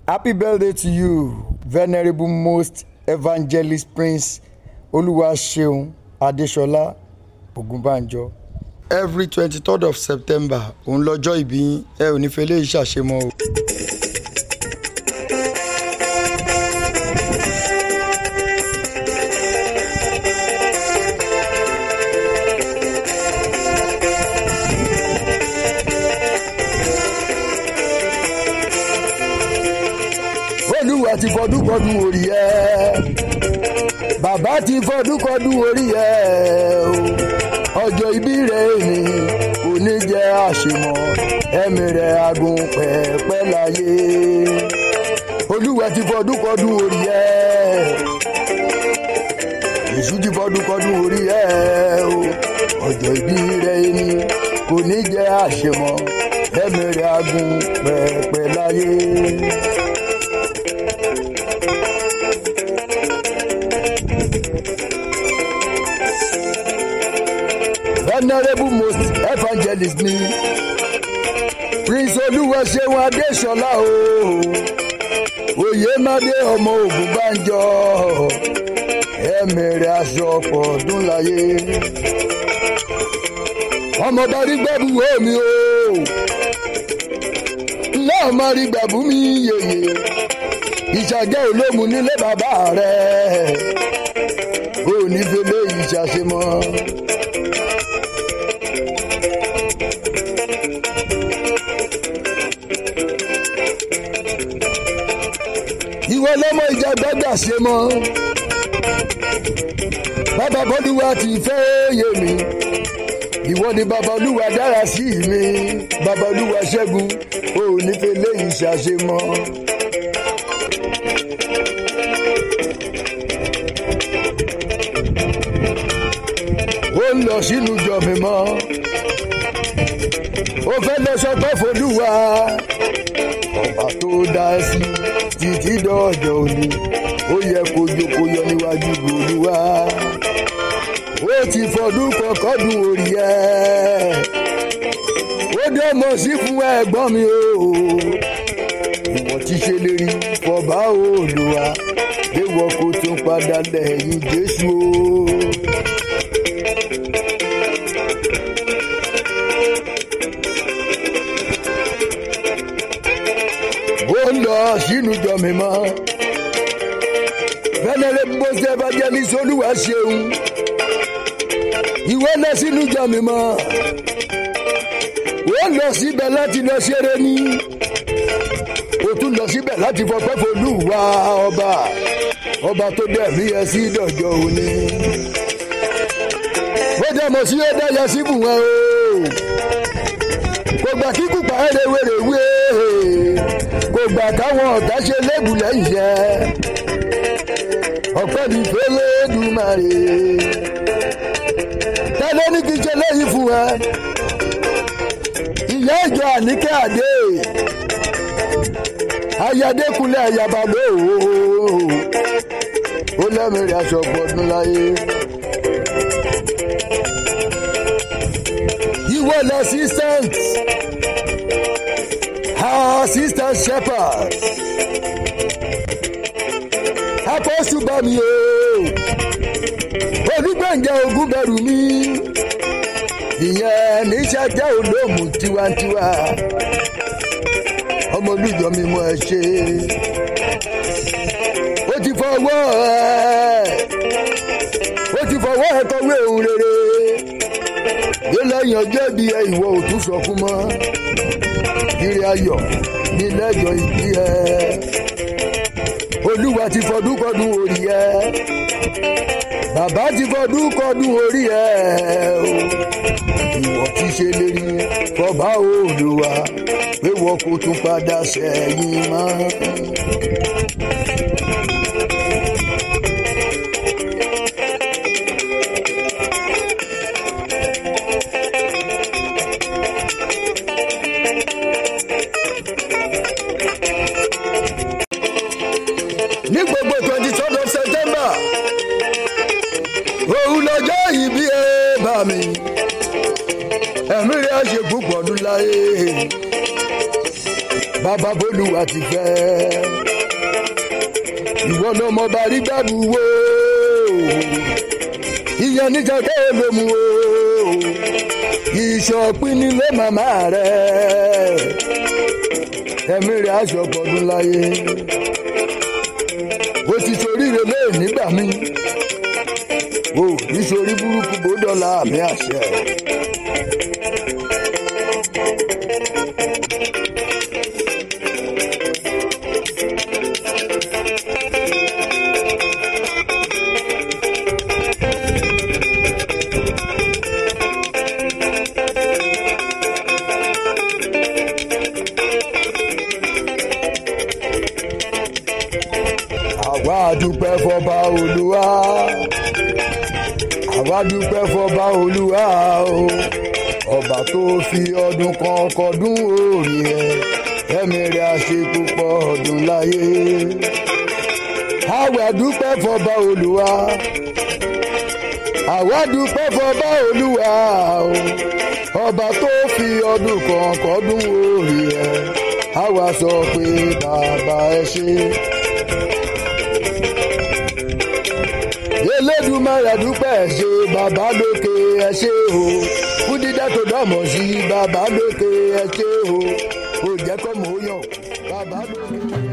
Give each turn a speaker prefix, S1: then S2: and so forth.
S1: Happy birthday to you, Venerable Most Evangelist Prince Oluwaseun Adesola Ogunbanjo. Every twenty-third of September, òun lọ́jọ́ ìbí yín, ẹ ò ní fẹ́ lè ṣàṣemọ́ o. Olúwa ti fọdún kọdún orí ẹ bàbá ti fọdún kọdún orí ẹ o ọjọ́ ìbí rẹ ni kò ní jẹ́ àṣemọ́ ẹ̀mí rẹ̀ agùn pẹ̀pẹ́ láyé Olúwa ti fọdún kọdún orí ẹ Èṣù ti fọdún kọdún orí ẹ o ọjọ́ ìbí rẹ ni kò ní jẹ́ àṣemọ́ ẹ̀mí rẹ̀ agùn pẹ̀pẹ́ láyé. venerable most evangelist ni prince olúwaṣẹ́wọ̀n adéṣọlá o oyèmádé ọmọ ògúnbànjọ ẹ̀mẹ̀rẹ̀ aṣọ ọ̀pọ̀ ọdún láyé ọmọ bá rí gbẹ́bù omi o ńlá ọmọ rí gbẹ̀bù mi yèyè ìṣàjẹ́ olómu nílé bàbá rẹ̀ ò ní fẹlẹ́ ìṣàṣemọ́. ìwọ lọmọ ìjà gbọdọ ṣe mọ bàbá bọlúwa ti fẹ́ yé mi ìwọ ni bàbá olúwa dára sí mi bàbá olúwa ṣẹ́gun ò ní fẹ́ léyìí ṣàṣe mọ́. ó ń lọ sínú jọ mi mọ́ ó fẹ́ lọ sọ́tọ̀ fọlúwa ọba tó dá sí títí dọ́jọ́ òní ó yẹ kó jókòó yọ níwájú Olúwa ó ti fọdún kọ̀ọ̀kan dùn orí ẹ̀ ó dẹ́mọ̀ sí fún ẹ̀gbọ́n mi o ìwọ ti ṣe lérí fọba Olúwa léwọ kó tó ń padà lẹ́yìn Jésù o. ó lọ sínú jọ mi mọ́ fẹlẹ́lẹ́ bọ́sẹ̀ evangelist olúwa ṣeun ìwé lọ sínú jọ mi mọ́ ó lọ síbẹ̀ láti lọ ṣeré ní ó tún lọ síbẹ̀ láti fọpẹ́ fọlúwa ọba ọba tó dẹ̀mí ẹ sí dọ̀jọ́ òní ó dẹ̀mọ̀ sí ó dáyà sí fún ẹ o kò gbà kíkú pa ẹ̀rẹ̀ wẹ̀rẹ̀ wé kò gbà káwọn ọ̀tá ṣe lébù lẹ́yìn yẹ ọ̀pẹ́ ní fẹ́lẹ́ dùmarè tẹ́lẹ̀ ní kí n ṣe lẹ́yìn fún ẹ ìyá ìjọ àníkẹ́ àdé ayadékunlé ayaba lóòó ó lẹ́mìíràn aṣọ gbọdún láyé. ìwọ lọ assistant assistant shepherd apostle bá mi o onígbàǹjà ogun bẹ̀rù mi ìyẹn níṣàjẹ́ olóòmù tiwantiwa ọmọ olùjọ mi mọ ẹ ṣe ó ti fọwọ́ ẹ ó ti fọwọ́ ẹ kọ̀wé ohun rere yóò lẹ́yìn ọjọ́ ìbí ẹ ìwọ òtún sọkún mọ́ ìrìn ayọ̀ nílẹ̀jọ́ ìbí ẹ olúwa ti fọdún kọdún orí ẹ bàbá ti fọdún kọdún orí ẹ o ìwọ ti ṣe lérí fọba olúwa pé wọn kò tún padà sẹ́yìn mọ́. ní gbogbo twenty third of september òun lọ́jọ́ ìbí ẹ bá mi ẹ̀mí rẹ̀ á ṣe púpọ̀ ọdún láyé bàbá bólúwa ti fẹ́. ọ̀nà ọmọọba rí gbàbù wo ìyẹn níjàdá olómù o ìṣọ̀pin nílé màmá rẹ̀ ẹ̀mí rẹ̀ aṣọ pọ̀dún láyé ó ti soríire lé nígbà mi o nítorí burúkú bó dọ́là àmì àṣẹ. àwa dúpẹ́ fọba olúwa àwa dúpẹ́ fọba olúwa o ọba tó fi ọdún kan kọdún orí ẹ ẹ̀mí rẹ̀ àṣepúpọ̀ ọdún láyé àwa dúpẹ́ fọba olúwa àwa dúpẹ́ fọba olúwa o ọba tó fi ọdún kan kọdún orí ẹ àwa sọ pé bàbá ẹ ṣé. elédùmarè dúpẹ́ ẹ ṣé bàbá lókè ẹ ṣé o fún dídá tó dọ̀mọ̀ sí bàbá lókè ẹ ṣé o kò jẹ́ kọ́ mọ̀ ó yàn bàbá lókè.